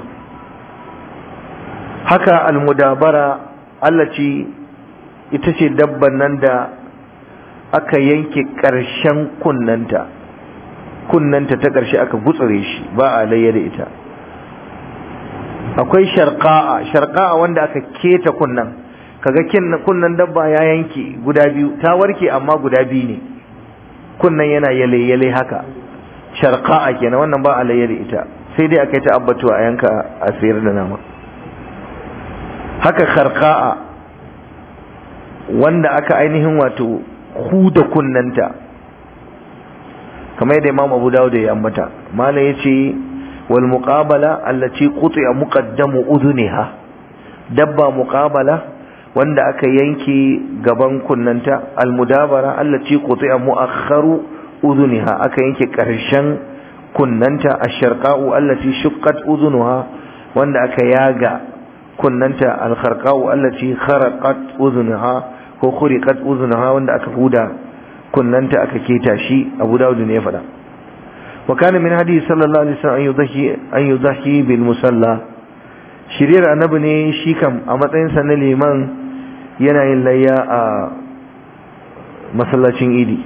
haka al-mudabara allaci ita ce dabban nan da aka yanke ƙarshen kunnanta kunnanta ta ƙarshe aka gutsure shi ba a layya da ita akwai sharqa'a sharqa'a wanda aka keta kunnan kaga kunnan dabba ya yanke guda biyu ta warke amma guda biyu ne kunnan yana yale yale haka sharqa'a kenan wannan ba alayya da ita sai dai akai ta abbatu a yanka a sayar da nama haka kharqa'a wanda aka ainihin wato huda kunnanta kamar yadda Imam Abu Dawud ya ambata malam yace wal muqabala allati quti'a muqaddamu udhuniha dabba muqabala wanda aka yanke gaban kunnanta almudabara allati quti'a mu'akhkharu udhuniha aka yanke karshen kunnanta ash-sharqa'u allati shuqqat udhunuha wanda aka yaga kunnanta al-kharqa'u allati kharaqat udhunuha ko khuriqat udhunuha wanda aka huda kunnanta aka keta shi Abu Dawud ne ya faɗa wa kana min hadisi sallallahu alaihi wasallam an yudahi an yudahi bil musalla shiriyar annabi ne shi kam a matsayinsa na liman yana yin layya a masallacin idi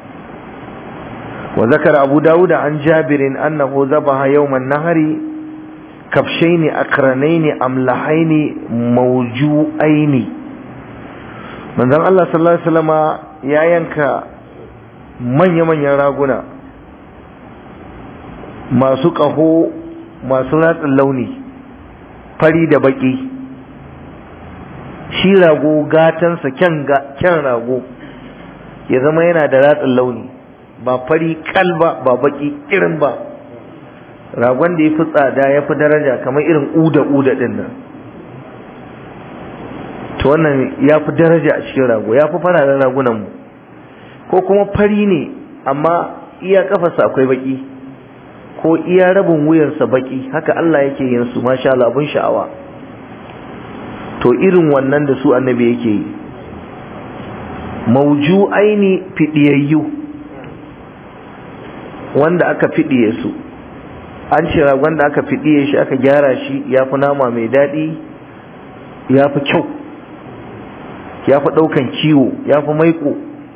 wa zakar abu dawuda an jabirin annahu zabaha yawman nahari kafshaini akranaini amlahaini mawju'aini manzon Allah sallallahu alaihi wasallama ya yanka manya-manyan raguna masu ƙaho masu ratsin launi fari da baki shi rago gatansa kyan rago ya zama yana da ratsin launi ba fari kalba ba baki irin ba ragon da ya fi tsada ya fi daraja kamar irin uda-uda din nan to wannan ya fi daraja a cikin rago ya fi fararen ragunanmu ko kuma fari ne amma iya kafarsa akwai baki ko iya rabin wuyansa baki haka Allah yake yin su masha Allah abun sha'awa to irin wannan da su annabi yake yi mauju aini fidiyayyu wanda aka fidiye su an ce wanda aka fidiye shi aka gyara shi ya fi nama mai daɗi ya fi kyau ya fi ɗaukan ciwo ya fi maiko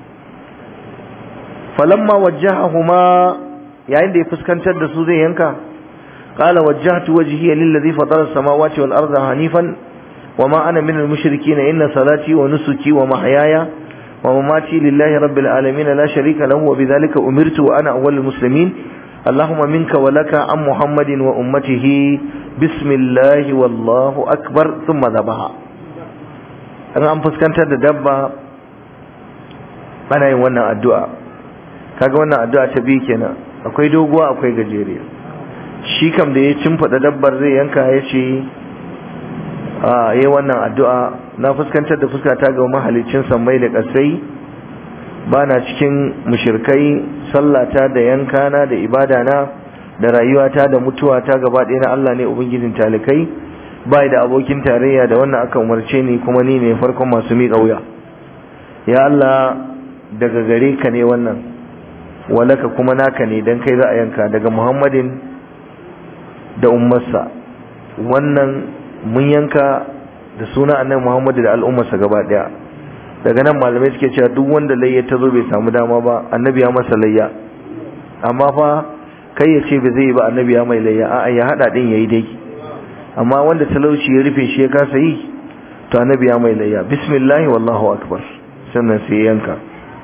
falamma wajjahahuma yayin da ya fuskantar da su zai yanka qala wajjahtu wajhiya lillazi fatara as-samawati wal arda hanifan wama ana min al-mushrikeen inna salati wa nusuki wa mahyaya wa mamati lillahi rabbil alamin la sharika lahu wa bidhalika umirtu wa ana awwalul muslimin اللهم منك ولك عن محمد وأمته بسم الله والله أكبر ثم ذبها an an fuskantar da dabba ana yin wannan addu'a kaga wannan addu'a ta biyu kenan akwai doguwa akwai gajeriya shi kam da ya cimfada dabbar zai yanka ya ce a yi wannan addu'a na fuskantar da fuskata ga mahalicin sammai da ƙasai ba na cikin mushirkai sallata da yankana da ibadana da rayuwata da mutuwata gaba ɗaya na Allah ne ubangijin talikai bai da abokin tarayya da wannan aka umarce ni kuma ni ne farkon masu miƙa wuya ya Allah daga gare ka ne wannan walaka kuma naka ne dan kai za a yanka daga Muhammadin da ummarsa wannan mun yanka da suna annabi Muhammadu da al'ummarsa gaba daya daga nan malamai suke cewa duk wanda layya ta zo bai samu dama ba annabi ya masa layya amma fa kai ya ce ba zai yi ba annabi ya mai layya a'a ya hada din yayi dai amma wanda talauci ya rufe shi ya kasa yi to annabi ya mai layya bismillah wallahu akbar sannan sai yanka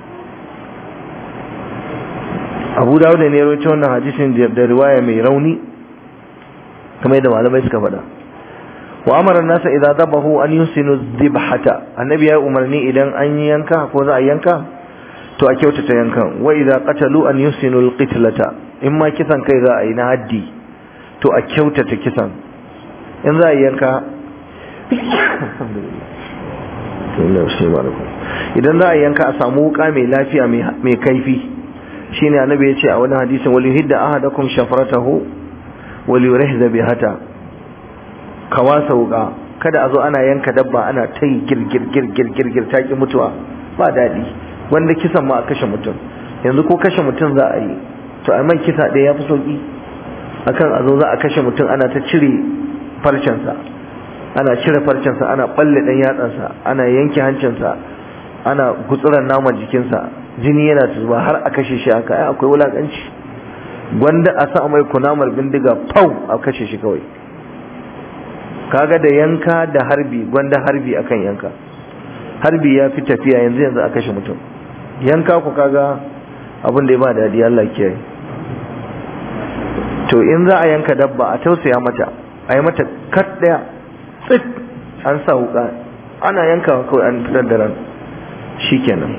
Abu Dawud ne ya rawaito wannan hadisin da riwaya mai rauni kamar yadda malamai suka faɗa wa amara nasa idza dabahu an yusinu dhibhata annabi ya umarni idan an yanka ko za a yanka to a kyautata yankan wa idza qatalu an yusinu alqitlata in ma kisan kai za a yi na haddi to a kyautata kisan in za a yanka idan za a yanka a samu wuka mai lafiya mai kaifi shine annabi ya ce a wani hadisin wal yuhidda ahadakum shafratahu wal yurihza bihata ka wasa wuka kada a zo ana yanka dabba ana ta yi girgir girgir girgir ta ki mutuwa ba daɗi wanda kisan ma a kashe mutum yanzu ko kashe mutum za a yi to a man kisa ɗaya ya fi sauƙi akan a zo za a kashe mutum ana ta cire farcensa ana cire farcensa ana ɓalle ɗan yatsansa ana yanke hancinsa ana gutsuran naman jikinsa jini yana zuba har a kashe shi haka ai akwai wulaƙanci gwanda a sa mai kunamar bindiga pau a kashe shi kawai kaga da yanka da harbi gwanda harbi akan yanka harbi ya fi tafiya yanzu yanzu a kashe mutum yanka ku kaga abin da ya ba daɗi Allah kiyaye to in za a yanka dabba a tausaya mata a yi mata kat ɗaya tsit an sa wuka ana yankawa kawai an fitar da ran shikenan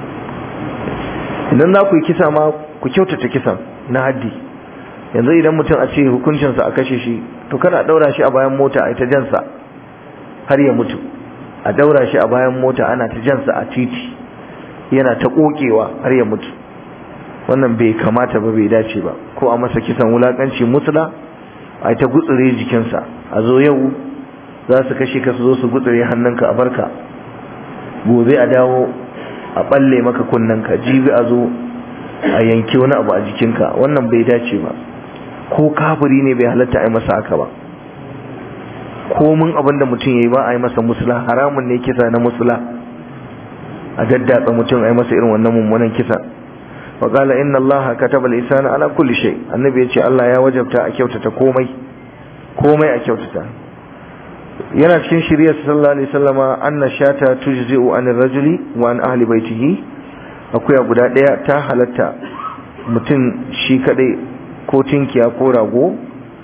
idan za ku yi kisa ma ku kyautata kisan na haddi yanzu idan mutum a ce hukuncinsa a kashe shi to kada a daura shi a bayan mota a ita jansa har ya mutu a daura shi a bayan mota ana ta jansa a titi yana ta kokewa har ya mutu wannan bai kamata ba bai dace ba ko a masa kisan wulakanci musula a ta gutsure jikinsa a zo yau za su kashe ka su zo su gutsure hannunka a barka gobe a dawo a balle maka kunnanka jibi a zo a yanki wani abu a jikinka wannan bai dace ba ko kafiri ne bai halatta a yi masa haka ba komin abin da mutum ya yi ba a yi masa musula haramun ne kisa na musula a daddatsa mutum a yi masa irin wannan mummunan kisa wa qala inna allaha kataba al-ihsana ala kulli shay annabi ya ce Allah ya wajabta a kyautata komai komai a kyautata yana cikin shirya sallallahu alaihi wasallama anna shata tujzi'u an rajuli wa an ahli baitihi akuya guda daya ta halatta mutum shi kadai ko tinkiya ko rago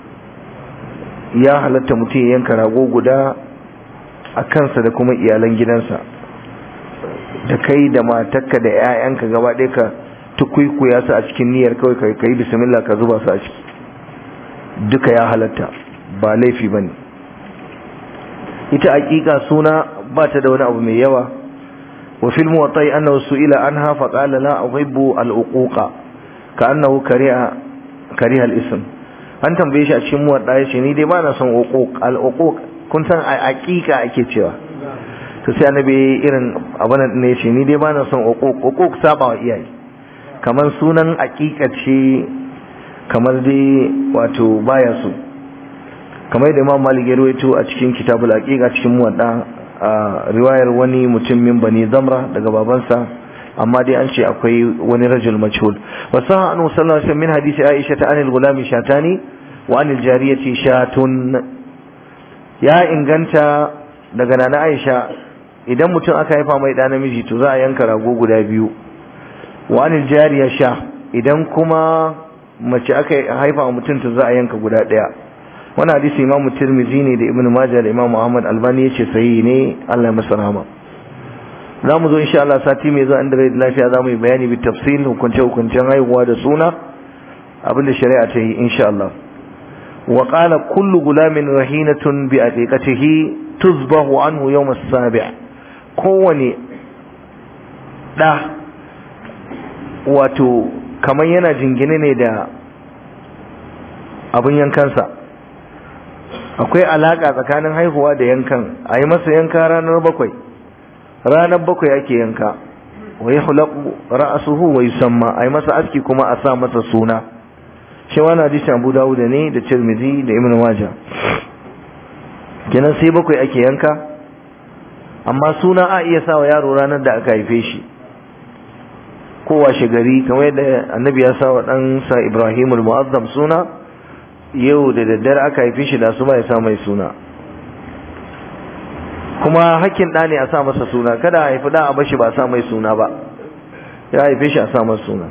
ya halatta mutum ya yanka rago guda a kansa da kuma iyalan gidansa da kai da matarka da 'ya'yanka gaba ɗaya ka tukuikuya su a cikin niyyar kawai ka yi bismillah ka zuba su a ciki duka ya halatta ba laifi ba ne ita hakika suna ba ta da wani abu mai yawa wa fil muwatta'i annahu su'ila anha fa qala la uhibbu al-uquqa ka annahu kariha kariha al-ism an tambaye shi a cikin muwadda yace ni dai ba na son uquq al-uquq kun san a hakika ake cewa to sai annabi irin abana ne yace ni dai ba na son uquq uquq saba wa iyaye kamar sunan hakika ce kamar dai wato baya so kamar da Imam Malik ya rawaito a cikin Kitabul Aqiqa cikin Muwadda riwayar wani mutum min bani zamra daga babansa amma dai an ce akwai wani rajul majhul wasu annu sallallahu alaihi min hadisi aisha ta anil gulami shatani wa anil jariyati shatun ya inganta daga nana aisha idan mutum aka haifa mai ɗa namiji to za a yanka rago guda biyu wa anil jariya sha idan kuma mace aka haifa wa mutum to za a yanka guda ɗaya wani hadisi imamu tirmidhi ne da ibn majah da imamu ahmad albani yace sahihi ne Allah ya masa rahama za mu zo insha Allah sati mai zuwa inda rai lafiya za mu yi bayani bi tafsil hukunce hukuncen haihuwa da suna abinda shari'a ta yi insha Allah wa qala kullu gulamin rahinatun bi aqiqatihi tuzbahu anhu yawm as-sabi' kowane da wato kamar yana jingine ne da abin yankansa akwai alaka tsakanin haihuwa da yankan a yi masa yanka ranar bakwai ranar bakwai ake yanka wa ya hulaku ra'asuhu wa yusamma a yi masa aski kuma a sa masa suna shi wani hadisi abu dawud ne da tirmidhi da ibn majah kenan sai bakwai ake yanka amma suna a iya sa wa yaro ranar da aka haife shi kowa gari kamar yadda annabi ya sa wa ɗansa ibrahim al-mu'azzam suna yau da daddare aka haife shi da su ba ya sa mai suna kuma hakkin ɗa ne a sa masa suna kada a haifi ɗa a bashi ba a sa mai suna ba ya haife shi a sa masa suna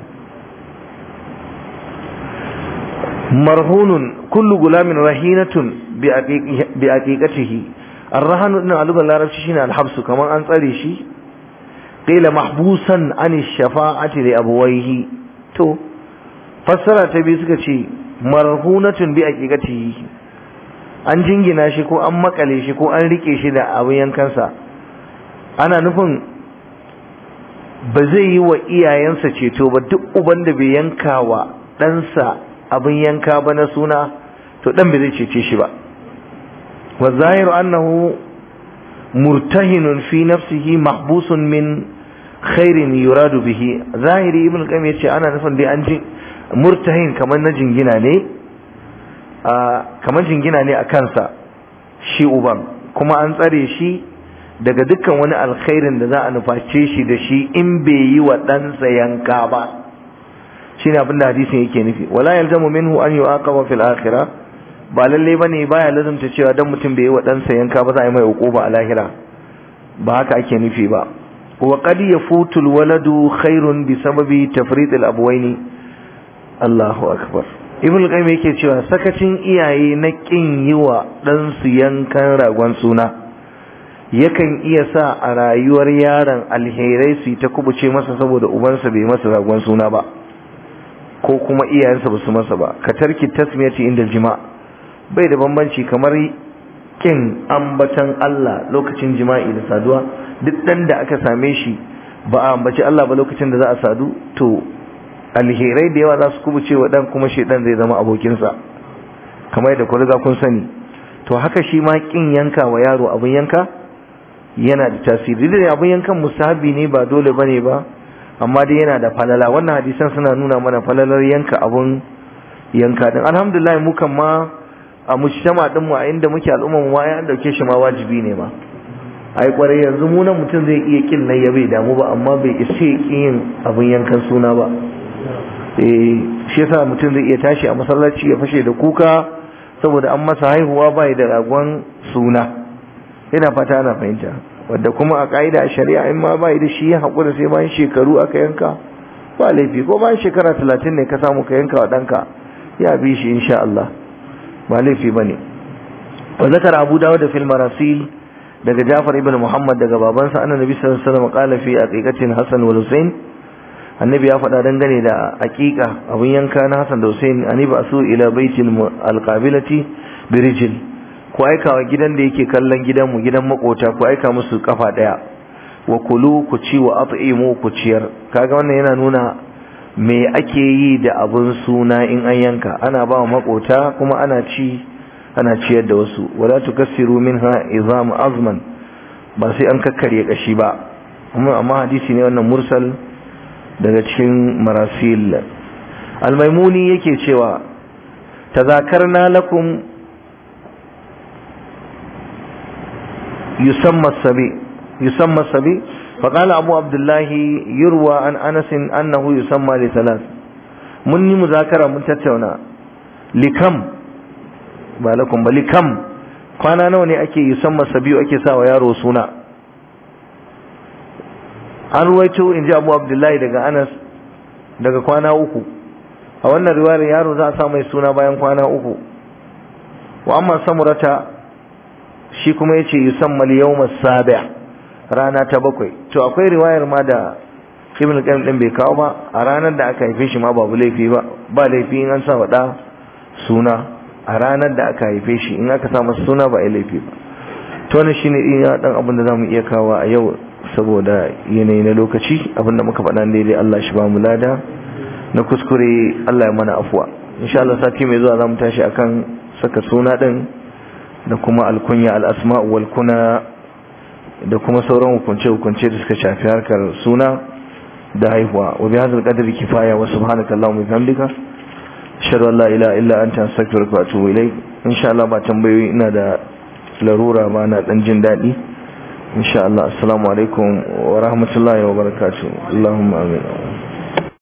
marhunun kullu gulamin rahinatun bi aqiqatihi arrahanu din alugan larabci shine alhabsu kamar an tsare shi qila mahbusan an shafa'ati li abawayhi to fassara ta biyu suka ce marhunatun bi aqiqatihi an jingina shi ko an makale shi ko an rike shi da abin yankansa ana nufin ba zai yi wa iyayensa ceto ba duk uban da bai yanka wa ɗansa abin yanka ba na suna to ɗan bai zai cece shi ba wa zahiru annahu murtahinun fi nafsihi mahbusun min khairin yuradu bihi zahiri ibn qayyim yace ana nufin dai an ji murtahin kamar na jingina ne kamar jingina ne a kansa shi uban kuma an tsare shi daga dukkan wani alkhairin da za a nuface shi da shi in bai yi wa ɗansa yanka ba shine abin da hadisin yake nufi wala yalzamu minhu an yu'aqaba fil akhirah ba lalle bane baya lazumta cewa dan mutum bai yi wa ɗansa yanka ba za a yi mai uquba a lahira ba haka ake nufi ba wa qad yafutu waladu khairun bi sababi tafrid al abwaini Allahu akbar ibn qayyim yake cewa sakacin iyaye na kin yi wa ɗansu yankan ragon suna yakan iya sa a rayuwar yaron alherai su ta kubuce masa saboda ubansa bai masa ragon suna ba ko kuma iyayensa ba su masa ba ka tarki tasmiyati inda jima bai da bambanci kamar kin ambatan Allah lokacin jima'i da saduwa duk dan da aka same shi ba a ambaci Allah ba lokacin da za a sadu to alherai da yawa za su kubuce wa dan kuma shedan zai zama abokinsa kamar yadda ku riga kun sani to haka shi ma kin yanka wa yaro abin yanka yana da tasiri da abin yankan musahabi ne ba dole bane ba amma dai yana da falala wannan hadisan suna nuna mana falalar yanka abun yanka din alhamdulillah mu kan ma a mujtama din mu a inda muke al'umma mu ma an dauke shi ma wajibi ne ma ai kwarai yanzu mu nan mutum zai iya kin nan ya bai damu ba amma bai isa yin abun yankan suna ba eh shi yasa mutum zai iya tashi a masallaci ya fashe da kuka saboda an masa haihuwa bai da ragon suna ina fata ana fahimta wadda kuma a ka'ida a shari'a in ma bai da shi ya haƙura sai bayan shekaru aka yanka ba laifi ko bayan shekara talatin ne ka samu ka yanka wa ɗanka ya bi shi insha Allah ba laifi ba ne wa zakar abu dawo da fil marasil daga jafar ibn muhammad daga babansa anna nabi sallallahu alaihi wasallam qala fi aqiqatin hasan wal husain annabi ya faɗa dangane da aqiqa abun yanka na hasan da husain ani ba su ila baitil alqabilati birijil ku aika wa gidan da yake kallon gidanmu gidan makota ku aika musu kafa daya wa kulu ku ci wa at'imu ku ciyar kaga wannan yana nuna me ake yi da abun suna in an yanka ana ba wa makota kuma ana ci ana ciyar da wasu wala tukassiru minha izam azman ba sai an kakkarye kashi ba amma amma hadisi ne wannan mursal daga cikin marasil almaimuni yake cewa tazakarna lakum يسمى الصبي يسمى الصبي فقال أبو عبد الله يروى عن أنس أنه يسمى لثلاث مني مذاكرة من تتونا لكم بالكم لكم kwana nawa ne ake yusamma sabiyu ake sawa yaro suna an ruwaito in ji abu abdullahi daga anas daga kwana uku a wannan riwayar yaro za a sa mai suna bayan kwana uku wa amma samurata shi kuma yace yusamma al-yawm as-sabi' rana ta bakwai to akwai riwayar ma da Ibn Qayyim din bai kawo ba a ranar da aka haife shi ma babu laifi ba ba laifi in an sa wada suna a ranar da aka haife shi in aka sa masa suna ba ai laifi ba to wannan shine iya dan abin da zamu iya kawo a yau saboda yanayi na lokaci abin da muka faɗa daidai Allah shi ba mu lada na kuskure Allah ya mana afuwa insha Allah sati mai zuwa zamu tashi akan saka suna din da kuma alkunya al'asma wal kuna da kuma sauran hukunce-hukunce da suka shafi harkar suna da haihuwa wa bi hadal qadri kifaya wa subhanaka allahumma bihamdika ashhadu an la ilaha illa anta astaghfiruka wa atubu ilayk insha Allah ba tambayoyi ina da larura ba na dan jin dadi insha Allah assalamu alaikum wa rahmatullahi wa barakatuh allahumma amin